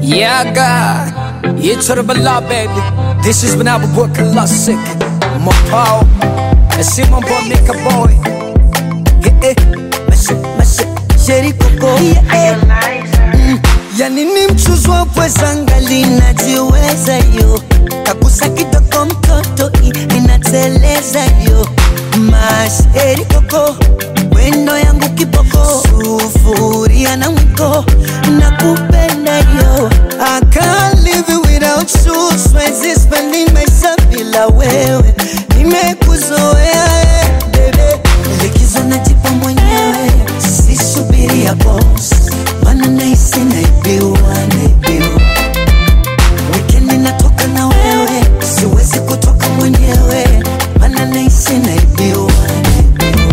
Yeah, God. You to the bala, baby. This is when I was working classic. My power. I see my boy make a boy. Yeah, eh. Messy, messy. Jerry Coco. Yeah, eh. yani ni mchuzi wa pweza ngali najiweza yo kagusa kidogo mtoto i- inateleza yo masheri koko wendo yangu kiboko sufuria na mwiko na kupenda yo I can't live it without you Siwezi spending maisha bila wewe nimekuzoea eh, bebe likizo najipa mwenyewe sisubiria boss mana nahisi naibiwa naibiwa wikendi natoka na wewe siwezi kutoka mwenyewe mana nahisi naibiwa naibiwa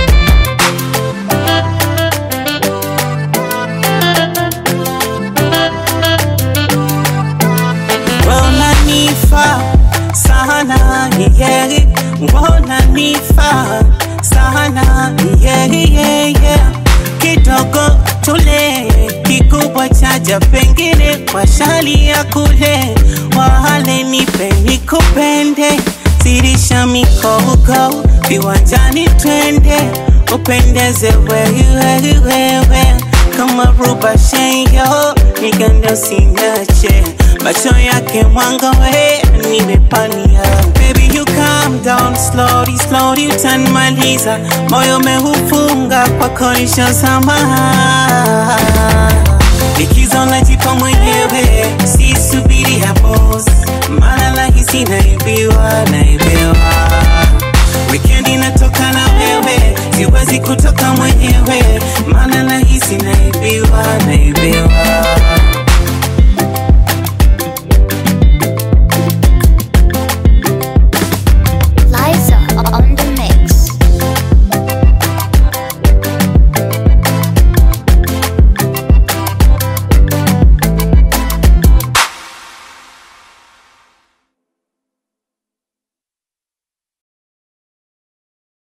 unanifaa sana yeah, unanifaa sana yeah, yeah, yeah. kidogo tule kikubwa chaja pengine kwa shali ya kule wale nipe nikupende sirisha mikogo viwanjani twende upendeze wewe wewe kama ruba shenyo nigande usinache macho yake mwanga we nimepania baby you calm down slowly slowly utanimaliza moyo mehufunga kwa konisha samaha likizo najipa mwenyewe sisubiri ya boss maana nahisi naibiwa naibiwa wikendi natoka na wewe siwezi kutoka mwenyewe maana nahisi naibiwa naibiwa